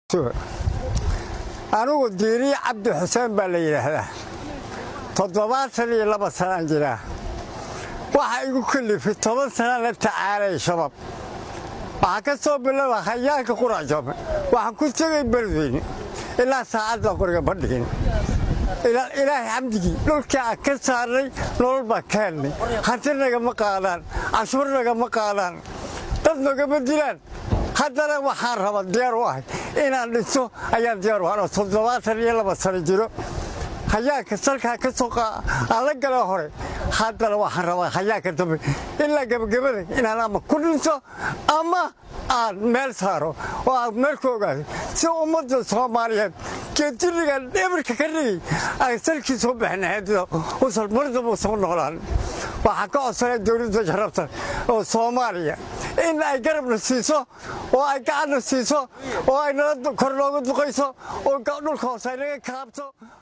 anugu diiri cabdi xuseen baa la yidhaahdaa toddobaatan iyo laba sanaan jiraa waxa igu kalifay toban sanaan la tacaalay shabaab waxaa ka soo bilaba hayaanka quracjoobe waxaan ku tegay beledweyne ilaa saacadda qoriga ma dhigin ilaahay xamdigii dhulkii aan ka saarnay nolol baan ka helnay hanti nagama qaadaan cashuur nagama qaadaan dad nagama dilaan haddana waxaan raba diyaar u ahay inaan dhiso ayaan diyaar u ahay toddobaatan iyo laba sano jiro hayaanka salkaa ka soo aan la gala hore haddana waxaan rabaa hayaanka dambe ilaa gebagabada inaan ama ku dhinto ama aan meel saaro oo aan meel ku ogaado si ummadda soomaaliyeed geedirigan dhibirka ka dhigay aan salkii soo bixinahayd usan mardaba soo noolaan waxaan ka codsanay dowladda sharafta oo soomaaliya in ay garabna siiso oo ay gacanna siiso oo ay nala kor nooga duqayso oo dhulka hoose ay naga kaabto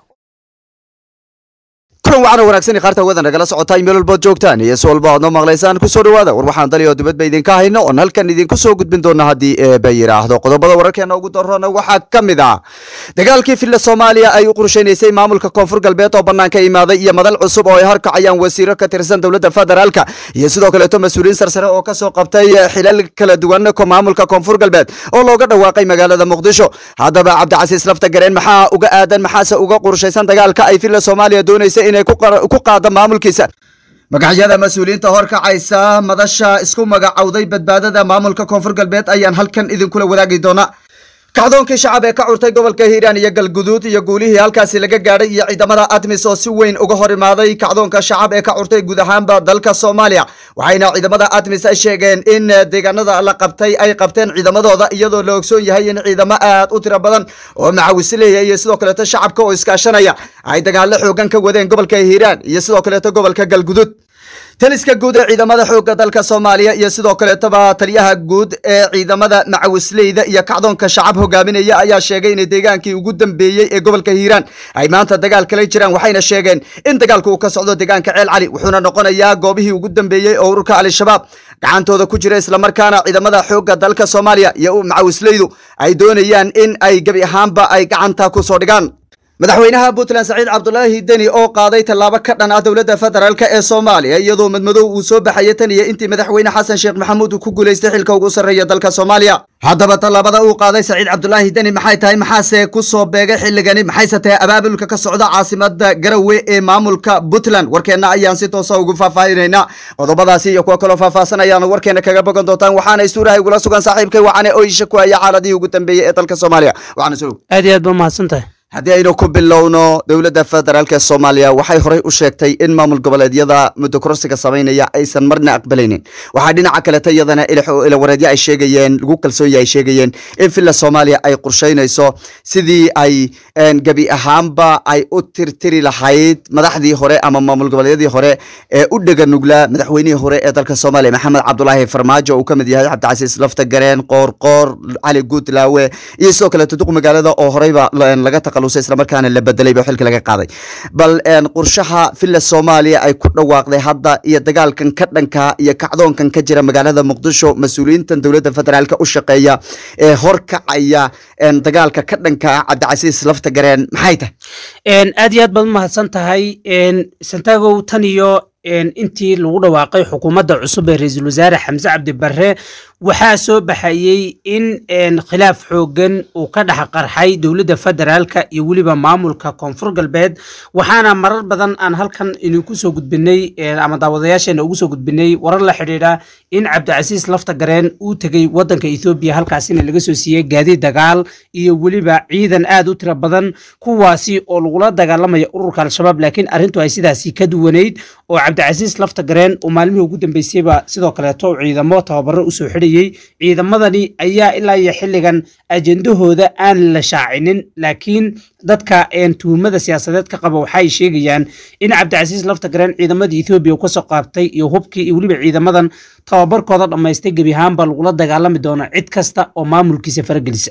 kulan waxaana wanaagsan qaarta hawada nagala socotaa meel walbood joogtaan iyo si walba aad noo maqlaysaan kusoo dhawaada war waxaan dali oo dibadba idinka hayno oon halkan idinku soo gudbin doona haddii eeba yidhaahdo qodobada wararkeena ugu darroona waxaa ka mid ah dagaalkii filla soomaaliya ay u qorshaynaysay maamulka koonfur galbeed oo bannaanka imaaday iyo madal cusub oo ay harkacayaan wasiiro ka tirsan dowladda federaalka iyo sidoo kaleeto mas-uuliyiin sarsare oo kasoo qabtay xilal kala duwan maamulka koonfur galbeed oo looga dhawaaqay magaalada muqdisho haddaba cabdicasiis lafta gareen maxaa uga aadan maxaase uga qorshaysan dagaalka ay filla soomaaliya doonaysa inay ku qaada maamulkiisa magacyada mas-uuliyiinta horkacaysa madasha isku magacowday badbaadada maamulka koonfur galbeed ayaan halkan idinkula wadaagi doonaa kacdoonkii shacab ee ka curtay gobolka hiiraan iyo galguduud iyo guulihii halkaasi laga gaadhay iyo ciidamada admis oo si weyn uga hor imaaday kacdoonka shacab ee ka curtay guud ahaanba dalka soomaaliya waxayna ciidamada admis ay sheegeen in deegaanada la qabtay ay qabteen ciidamadooda iyadoo la ogsoon yahay in ciidamo aad u tiro badan oo macawisleeya iyo sidoo kaleeto shacabka oo iskaashanaya ay dagaalo xoogan ka wadeen gobolka hiiraan iyo sidoo kaleeto gobolka galguduud taliska guud ee ciidamada xoogga dalka soomaaliya iyo sidoo kaleetoba taliyaha guud ee ciidamada macawisleyda iyo kacdoonka shacab hogaaminaya ayaa sheegay in deegaankii ugu dambeeyey ee gobolka hiiraan ay maanta dagaal kala jiraan waxayna sheegeen in dagaalku uu ka socdo deegaanka ceel cali wuxuuna noqonayaa goobihii ugu dambeeyey oo ururka al-shabaab gacantooda ku jira islamarkaana ciidamada xoogga dalka soomaaliya iyo macawisleydu ay doonayaan in ay gebi ahaanba ay gacanta kusoo dhigaan madaxweynaha puntland saciid cabdulaahi deni oo qaaday tallaabo ka dhan ah dowladda federaalk ee soomaaliya iyadoo madmadow uu soo baxaya tan iyo intii madaxweyne xasan sheekh maxamuud uu ku guulaystay xilka ugu sarreeya dalka soomaaliya haddaba tallaabada uu qaaday saciid cabdulaahi deni maxay tahay maxaase ku soo beegay xilligani maxayse tahay abaabulka ka socda caasimada garowe ee maamulka puntland warkeenna ayaan si toosa ugu faahfaahinaynaa qodobadaasi iyo kuwo kaloo faahfaahsan ayaanu warkeena kaga bogan doontaan waxaana istuuraha igula sugan saaxiibkay waxaana oisha ku haya xaaladihii ugu dambeeyey ee dalka soomaaliya waxaana soo aad iyo aad ba mahadsantahay haddii aynu ku bilowno dowladda federaalk ee soomaaliya waxay horey u sheegtay in maamul goboleedyada muddo kororsiga samaynaya aysan marna aqbalaynin waxaa dhinaca kaleta iyadana ilawareedyo ay sheegayeen lagu kalsoonya ay sheegayeen in villa soomaaliya ay qorshaynayso sidii ay gebi ahaanba ay u tirtiri lahayd madaxdii hore ama maamul goboleedyadii hore ee u dhega nuglaa madaxweynihii hore ee dalka soomaaliya maxamed cabdulaahi farmaajo uu ka mid yahay cabdicasiis lafta gareen qoorqoor cali guudlaawe iyo sidoo kaleeto duq magaalada oo horeyba laga islamarkaana la bedelay ba xilka laga qaaday bal qorshaha villa soomaaliya ay ku dhawaaqday hadda iyo dagaalkan ka dhanka iyo kacdoonkan ka jira magaalada muqdisho mas-uuliyiintan dowladda federaalk u shaqeeya ee horkacaya dagaalka ka dhanka cabdicasiis lafta gareen maxay tahay aad iyo aad baad umahadsan tahay santagow tan iyo intii lagu dhawaaqay xukuumadda cusub ee ra-iisul wasaare xamse cabdi barre waxaa soo baxayey in khilaaf xoogan uu ka dhex qarxay dowladda federaalka iyo weliba maamulka koonfur galbeed waxaana marar badan aan halkan idinku soo gudbinay ama daawadayaasheena ugu soo gudbinay warar la xidhiidha in cabdicasiis lafta gareen uu tegey wadanka ethoobiya halkaasina laga soo siiyey gaadiid dagaal iyo weliba ciidan aad u tiro badan kuwaasi oo lagula dagaalamaya ururka al-shabaab laakiin arrintu ay sidaasi ka duwaneyd oo cabdicasiis lafta gareen uu maalmihii ugu dambeysayba sidoo kaleeto ciidamo tababaro usoo xidhayey ciidamadani ayaa ilaa iyo xilligan ajendahooda aan la shaacinin laakiin dadka tuhumada siyaasadeed ka qaba waxaay sheegayaan in cabdicasiis lafta gareen ciidamadii ethoobiya uu kasoo qaabtay iyo hubkii iyo weliba ciidamadan tababarkooda dhammaystay gebi ahaanba lagula dagaalami doono cid kasta oo maamulkiisa faragelisa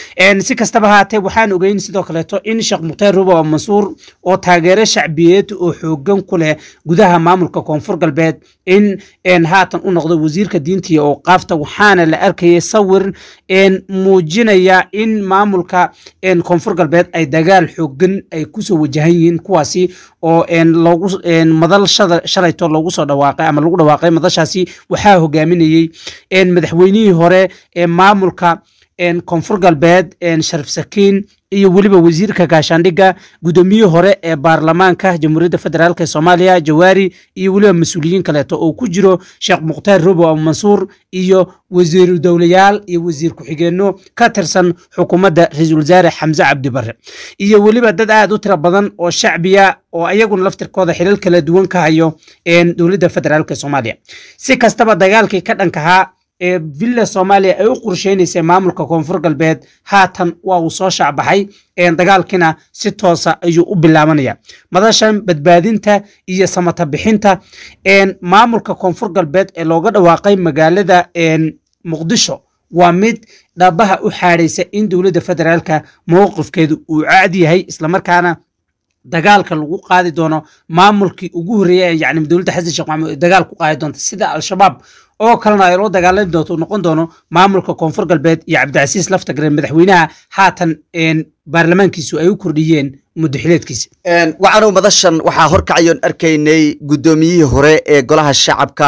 si kastaba haatee waxaan ogeyn sidoo kaleeto in sheekh mukhtaar rubo oo mansuur oo taageero shacbiyeed oo xoogan ku leh gudaha maamulka koonfur galbeed in haatan u noqdo wasiirka diintiya oo qaafta waxaana la arkayay sawir muujinaya in maamulka koonfur galbeed ay dagaal xoogan ay kusoo wajahan yihiin kuwaasi oo loogu madal shalayto loogu soo dhawaaqay ama lagu dhawaaqay madashaasi waxaa hogaaminayey madaxweynihii hore ee maamulka koonfur galbeed sharif sakiin iyo weliba wasiirka gaashaandhigga gudoomiyihii hore ee baarlamaanka jamhuuriyadda federaalk ee soomaaliya jawaari iyo weliba mas-uuliyiin kaleeto oo ku jiro sheekh mukhtaar robo abu mansuur iyo wasiiru dowlayaal iyo wasiir ku-xigeenno ka tirsan xukuumadda ra-iisul wasaare xamse cabdi barre iyo weliba dad aad u tiro badan oo shacbiya oo ayaguna laftirkooda xilal kala duwan ka hayo dowladda federaalk ee soomaaliya si kastaba dagaalkii ka dhankahaa ee villa soomaaliya ay u qorsheynaysay maamulka koonfur galbeed haatan waa uu soo shaacbaxay dagaalkiina si toosa ayuu u bilaabanaya madashan badbaadinta iyo samata bixinta maamulka koonfur galbeed ee looga dhawaaqay magaalada muqdisho waa mid dhabaha u xaadhaysa in dowladda federaalka mowqifkeedu uu caad yahay islamarkaana dagaalka lagu qaadi doono maamulkii ugu horreeyay yani dowladda xasan sheekh maxamuud dagaal ku qaadi doonta sida al-shabaab oo kalena ay loo dagaalami doonto noqon doono maamulka koonfur galbeed iyo cabdicasiis laftagare madaxweynaha haatan baarlamaankiisu ay u kordhiyeen muddo xileedkiisa waxaanu madashan waxaa horkacayoon arkaynay guddoomiyihii hore ee golaha shacabka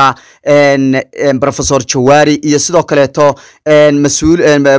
profesor jawaari iyo sidoo kaleeto mas-uul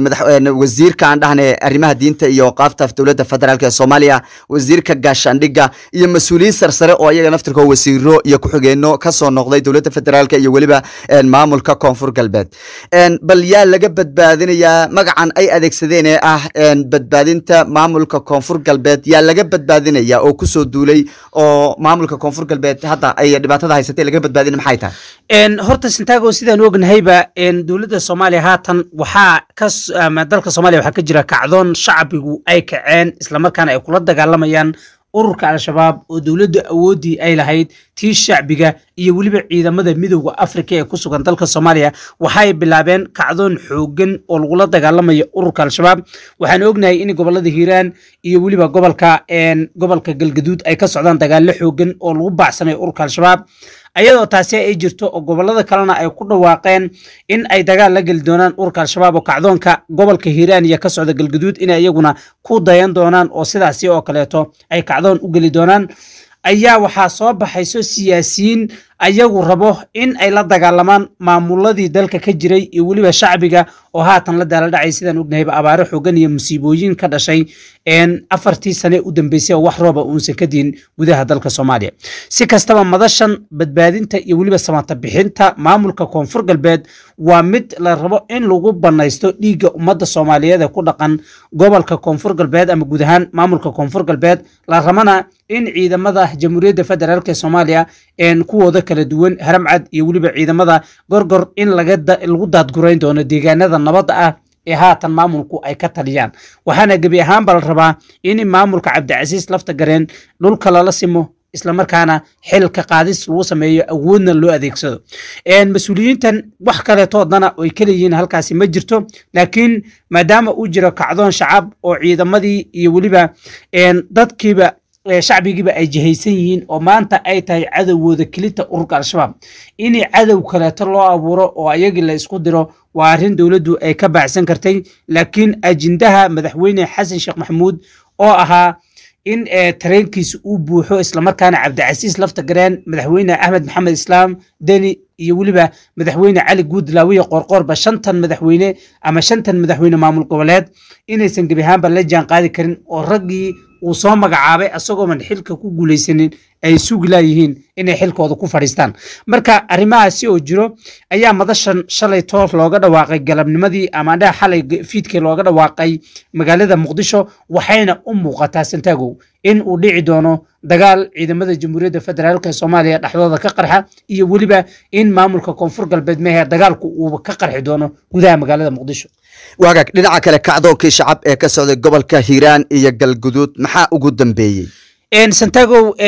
wasiirka aan dhahne arrimaha diinta iyo qaafta dowladda federaalk ee soomaaliya wasiirka gaashaandhigga iyo mas-uuliyiin sarsare oo ayaga naftirkoo wasiiro iyo ku-xigeenno kasoo noqday dowladda federaalk iyo weliba maamulka koonfur galbeed bal yaa laga badbaadinayaa magacan ay adeegsadeen ee ah badbaadinta maamulka koonfur galbeed yaa laga badbaadinaya oo kusoo duulay oo maamulka koonfur galbeed hadda ay dhibaatada haysatay laga badbaadina maxay tahay horta sintaago sidaan ognahayba dowladda soomaaliya haatan waxaa ka dalka soomaaliya waxaa ka jira kacdoon shacbigu ay kaceen islamarkaana ay kula dagaalamayaan ururka al-shabaab oo dowladda awooddii ay lahayd tii shacbiga iyo weliba ciidamada midowda afrika ee ku sugan dalka soomaaliya waxay bilaabeen kacdoon xoogan oo lagula dagaalamayo ururka al-shabaab waxaan ognahay in gobolada hiiraan iyo weliba gobolka gobolka galgaduud ay ka socdaan dagaallo xoogan oo lagu baacsanayo ururka al-shabaab ayadoo taasi ay jirto oo gobolada kalena ay ku dhawaaqeen in ay dagaal la geli doonaan ururka al-shabaab oo kacdoonka gobolka hiiraan iyo ka socda galgaduud inay iyaguna ku dayan doonaan oo sidaasi oo kaleeto ay kacdoon u geli doonaan ayaa waxaa soo baxayso siyaasiyiin ayagu rabo in ay la dagaalamaan maamuladii dalka ka jiray iyo weliba shacbiga oo haatan la daala dhacay sidaan ognahayba abaaro xoogan iyo musiibooyin ka dhashay afartii sane u dambeysay oo wax rooba uunsan ka diin gudaha dalka soomaaliya si kastaba madashan badbaadinta iyo weliba samata bixinta maamulka koonfur galbeed waa mid la rabo in lagu banaysto dhiigga ummadda soomaaliyeed ee ku dhaqan gobolka koonfur galbeed ama guud ahaan maamulka koonfur galbeed la rabana in ciidamada jamhuuriyadda federaalk ee soomaaliya kuwooda kala duwan haramcad iyo weliba ciidamada gorgor in lagu daadgurayn doono deegaanada nabadda ah ee haatan maamulku ay ka taliyaan waxaana gebi ahaanba la rabaa in maamulka cabdicasiis lafta gareen dhulka lala simo islamarkaana xilka qaadis lagu sameeyo awoodna loo adeegsado mas-uuliyiintan wax kaleetoodana ay kaleyihiin halkaasi ma jirto laakiin maadaama uu jiro kacdoon shacab oo ciidamadii iyo weliba dadkiiba shacbigiiba ay jihaysan yihiin oo maanta ay tahay cadowgooda kelita ururka al-shabaab in cadow kaleeto loo abuuro oo ayagii la isku diro waa arrin dowladdu ay ka baacsan kartay laakiin ajendaha madaxweyne xasan sheekh maxamuud oo ahaa in tareenkiisa uu buuxo islamarkaana cabdicasiis lafta gareen madaxweyne axmed maxamed islaam deni iyo weliba madaxweyne cali guudlaawiye qoorqoorba shantan madaxweyne ama shantan madaxweyne maamul goboleed inaysan gebi ahaanba la jaan qaadi karin oo raggii uu soo magacaabay asagooman xilka ku guulaysanin ay sugi laayihiin inay xilkooda ku fadhiistaan marka arrimahaasi oo jiro ayaa madashan shalay toos looga dhawaaqay galabnimadii ama dhaa xalay fiidkii looga dhawaaqay magaalada muqdisho waxayna u muuqataa santaagow in uu dhici doono dagaal ciidamada jamhuuriyadda federaalk ee soomaaliya dhexdooda ka qarxa iyo weliba in maamulka koonfur galbeed mehe dagaalku uu ka qarxi doono gudaha magaalada muqdisho waagaag dhinaca kale kacdoonkii shacab ee ka socday gobolka hiiraan iyo galguduud maxaa ugu dambeeyey santagow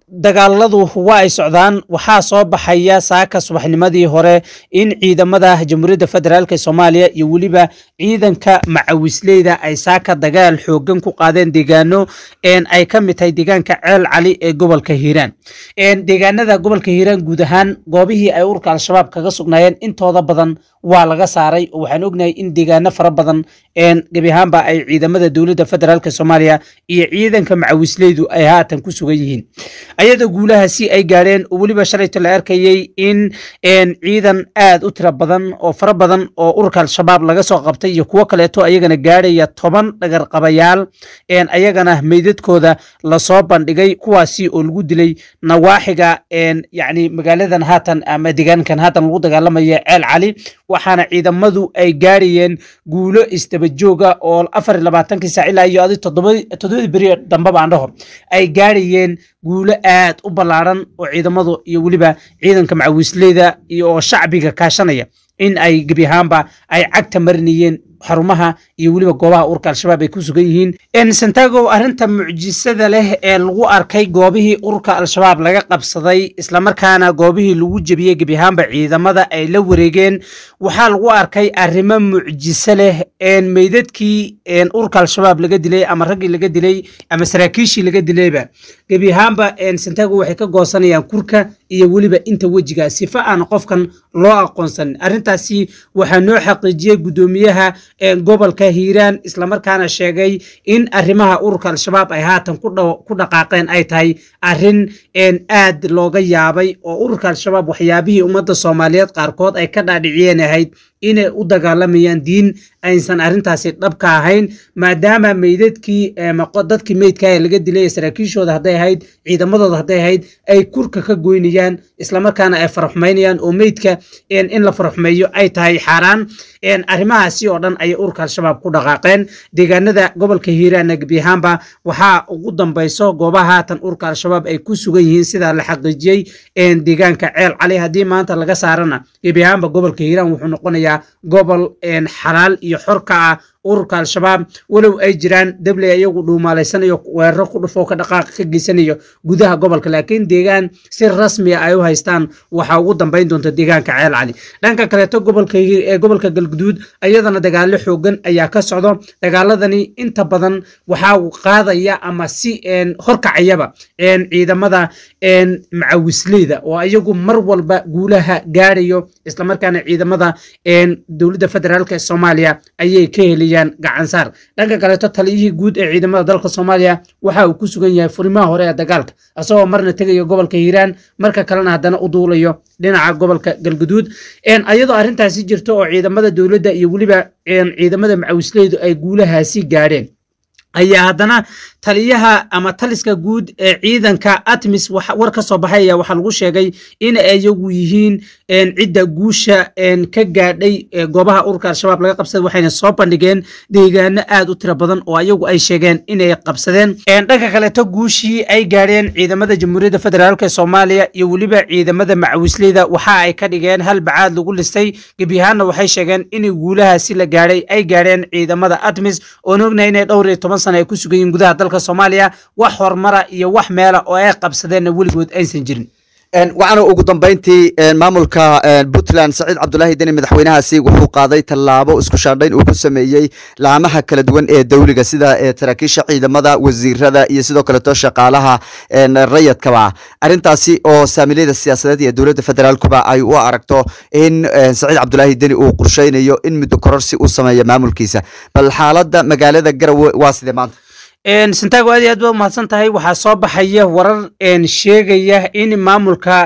dagaaladu waa ay socdaan waxaa soo baxaya saaka subaxnimadii hore in ciidamada jamhuuriyadda federaalk soomaaliya iyo weliba ciidanka macawisleyda ay saaka dagaal xoogan ku qaadeen deegaano ay ka mid tahay deegaanka ceel cali ee gobolka hiiraan deegaanada gobolka hiiraan guud ahaan goobihii ay urka al-shabaab kaga sugnaayeen intooda badan waa laga saaray oo waxaan ognahay in deegaano fara badan gebi ahaanba ay ciidamada dowladda federaalk soomaaliya iyo ciidanka macawisleydu ay haatan ku sugan yihiin ayadoo guulahaasi ay gaadheen oo weliba shalayto la arkayey in ciidan aad u tiro badan oo fara badan oo ururka al-shabaab laga soo qabtay iyo kuwo kaleeto ayagana gaadhaya toban dhagarqabayaal ayagana meydadkooda lasoo bandhigay kuwaasi oo lagu dilay nawaaxiga yacni magaaladan haatan ama deegaankan haatan lagu dagaalamaya ceel cali waxaana ciidamadu ay gaadhayeen guulo isdabajooga oo afar iyo labaatankii saac ilaa iyo adi toddobadii beri dambeba aan dhaho ay gaadhayeen guulo aad u ballaaran oo ciidamadu iyo weliba ciidanka macawisleyda iyo oo shacbiga kaashanaya in ay gebi ahaanba ay cagta marinayeen xarumaha iyo weliba goobaha urka al-shabaab ay ku sugan yihiin santago arrinta mucjisada leh ee lagu arkay goobihii urka al-shabaab laga qabsaday islamarkaana goobihii lagu jebiyey gebi ahaanba ciidamada ay la wareegeen waxaa lagu arkay arrimo mucjiso leh meydadkii urka al-shabaab laga dilay ama raggii laga dilay ama saraakiishii laga dilayba gebi ahaanba santago waxay ka goosanayaan kurka iyo weliba inta wejiga sifa aan qofkan loo aqoonsanin arrintaasi waxaa noo xaqiijiyey guddoomiyaha gobolka hiiraan islamarkaana sheegay in arrimaha ururka al-shabaab ay haatan ku dhaqaaqeen ay tahay arrin aad looga yaabay oo ururka al-shabaab waxyaabihii ummadda soomaaliyeed qaarkood ay ka dhaadhiciyeen ahayd inay u dagaalamayaan diin aysan arrintaasi dhabka ahayn maadaama meydadkii dadkii meydka ee laga dilay ee saraakiishooda hadday ahayd ciidamadooda hadday ahayd ay kurka ka goynayaan islamarkaana ay faraxumaynayaan oo meydka in la faraxumeeyo ay tahay xaaraan arrimahaasi oo dhan ayay ururka al-shabaab ku dhaqaaqeen deegaanada gobolka hiiraanna gebi ahaanba waxaa ugu dambayso goobaha haatan ururka al-shabaab ay ku sugan yihiin sidaa la xaqiijiyey deegaanka ceel cali haddii maanta laga saarana gebi ahaanba gobolka hiiraan wuxuu noqonayaa gobol xalaal iyo xor ka ah ururka al-shabaab walow ay jiraan dabley ayagu dhuumaalaysanayo weeraro ku dhufoo ka dhaqaaqa ka geysanayo gudaha gobolka laakiin deegaan si rasmiya ay u haystaan waxaa ugu dambayn doonta deegaanka ceel cali dhanka kaleeto gobolka galguduud ayadana dagaalo xoogan ayaa ka socdo dagaaladani inta badan waxaa qaadaya ama si horkacayaba ciidamada macawisleyda oo ayagu mar walba guulaha gaadhayo islamarkaana ciidamada dowladda federaalk ee soomaaliya ayay ka helayaan gacansaar dhanka kaleeto taliyihii guud ee ciidamada dalka soomaaliya waxa uu ku sugan yahay furimaha hore ee dagaalka isagoo marna tegayo gobolka hiiraan marka kalena haddana u duulayo dhinaca gobolka galguduud ayadoo arrintaasi jirto oo ciidamada dowladda iyo weliba ciidamada macawisleydu ay guulahaasi gaadheen ayaa haddana taliyaha ama taliska guud ee ciidanka atmis war ka soo baxay ayaa waxaa lagu sheegay in ayagu yihiin cidda guusha ka gaadhay goobaha ururka al-shabaab laga qabsaday waxayna soo bandhigeen deegaano aad u tiro badan oo ayagu ay sheegeen inay qabsadeen dhanka kaleeto guushii ay gaadheen ciidamada jamhuuriyadda federaalk ee soomaaliya iyo weliba ciidamada macawisleyda waxa ay ka dhigeen hal bacaad lagu listay gebi ahaanna waxay sheegeen in guulahaasi la gaadhay ay gaadheen ciidamada atmis oon ognahay inay dhowr iyo toban sana ay ku sugan yihiin gudaha dalka soomaaliya wax horumara iyo wax meela oo ay qabsadeenna weligood aysan jirin waxaana ugu dambeyntii maamulka puntland saciid cabdulaahi deni madaxweynahaasi wuxuu qaaday tallaabo isku shaandhayn uu ku sameeyey laamaha kala duwan ee dowliga sida saraakiisha ciidamada wasiirada iyo sidoo kaleeto shaqaalaha rayadkaba arrintaasi oo saamileyda siyaasadeed iyo dowladda federaalkuba ay u aragto in saciid cabdulaahi deni uu qorsheynayo in muddo kororsi uu sameeyo maamulkiisa bal xaaladda magaalada garawe waa sidee maanta santaago aad iyo aad ba umahadsan tahay waxaa soo baxaya warar sheegaya in maamulka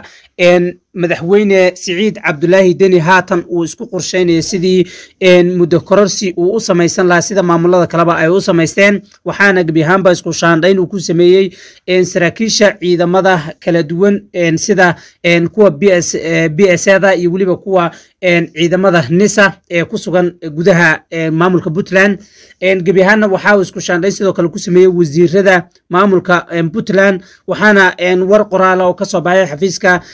madaxweyne siciid cabdulaahi deni haatan uu isku qorsheynaya sidii muddo kororsi uu u samaysan lahaa sida maamulada kaleba ay u samaysteen waxaana gebi ahaanba isku shaandhayn uu ku sameeyey saraakiisha ciidamada kala duwan sida kuwa b s da iyo weliba kuwa ciidamada nisa ee ku sugan gudaha maamulka puntland gebi ahaanna waxaa uu isku shaandhayn sidoo kale ku sameeyey wasiirada maamulka puntland waxaana war qoraala oo kasoo baxay xafiiska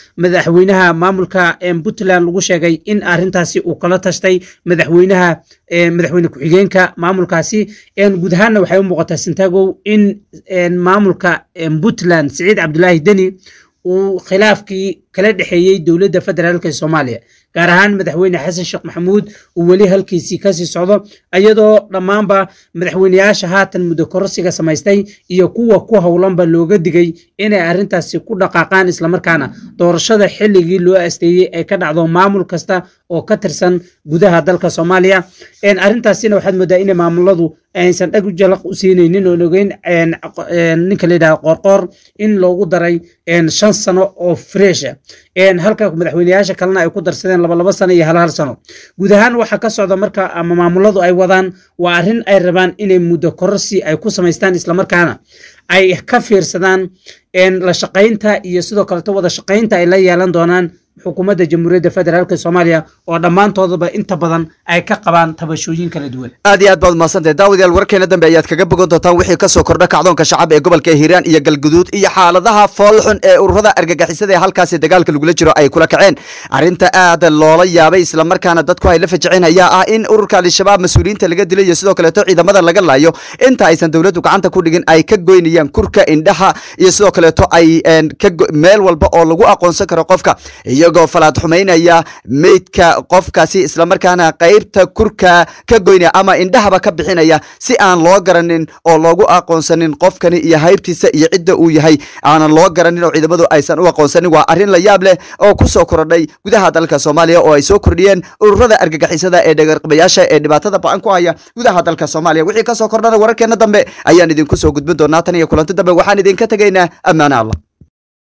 madaxweynaha maamulka puntland lagu sheegay in arintaasi uu kala tashtay madaxweynaha madaxweyne ku-xigeenka maamulkaasi guud ahaanna waxay u muuqataa santagow in maamulka puntland siciid cabdulaahi deni uu khilaafkii kala dhexeeyey dowladda federaalk ee soomaaliya gaar ahaan madaxweyne xasan sheekh maxamuud uu weli halkiisii kasii socdo iyadoo dhammaanba madaxweyneyaasha haatan muddo kororsiga samaystay iyo kuwa ku howlanba looga digay inay arrintaasi ku dhaqaaqaan islamarkaana doorashada xilligii loo asteeyey ay ka dhacdo maamul kasta oo ka tirsan gudaha dalka soomaaliya arrintaasina waxaad moodaa inay maamuladu aysan dhag jalaq u siinaynin oon ogeyn ninka la yidhaha qoorqoor in loogu daray shan sano oo fresha halka madaxweyneyaasha kalena ay ku darsadeen labalaba sano iyo hal hal sano guud ahaan waxa ka socda marka ama maamuladu ay wadaan waa arrin ay rabaan inay muddo kororsi ay ku samaystaan islamarkaana ay ka fiirsadaan la shaqaynta iyo sidoo kaleto wada shaqaynta ay la yeelan doonaan xukuumadda jamhuuriyadda federaalk soomaaliya oo dhammaantoodaba inta badan ay ka qabaan tabashooyin kala duwan aad iyo aad baad mahadsantahay daawadayaal warkeena dambe ayaad kaga bogan doontaan wixii kasoo kordha kacdoonka shacab ee gobolka hiiraan iyo galguduud iyo xaaladaha foolxun ee ururada argagixisada ee halkaasi dagaalka lagula jiro ay kula kaceen arrinta aad loola yaabay islamarkaana dadku ay la fajiceen ayaa ah in ururka al-shabaab mas-uuliyiinta laga dilay iyo sidoo kaleeto ciidamada laga laayo inta aysan dowladdu gacanta ku dhigin ay ka goynayaan kurka indhaha iyo sidoo kaleeto ay meel walba oo lagu aqoonsan karo qofka iyagoo falaad xumaynaya meydka qofkaasi islamarkaana qaybta kurka ka goynaya ama indhahaba ka bixinaya si aan loo garanin oo loogu aqoonsanin qofkani iyo haybtiisa iyo cidda uu yahay aanan loo garanin oo ciidamadu aysan u aqoonsanin waa arrin la yaab leh oo ku soo korodhay gudaha dalka soomaaliya oo ay soo kordhiyeen ururada argagixisada ee dhagarqabayaasha ee dhibaatada ba-an ku haya gudaha dalka soomaaliya wixii kasoo kordhana wararkeena dambe ayaan idinku soo gudbin doonaa tan iyo kulanti dambe waxaan idinka tegaynaa ammaane allah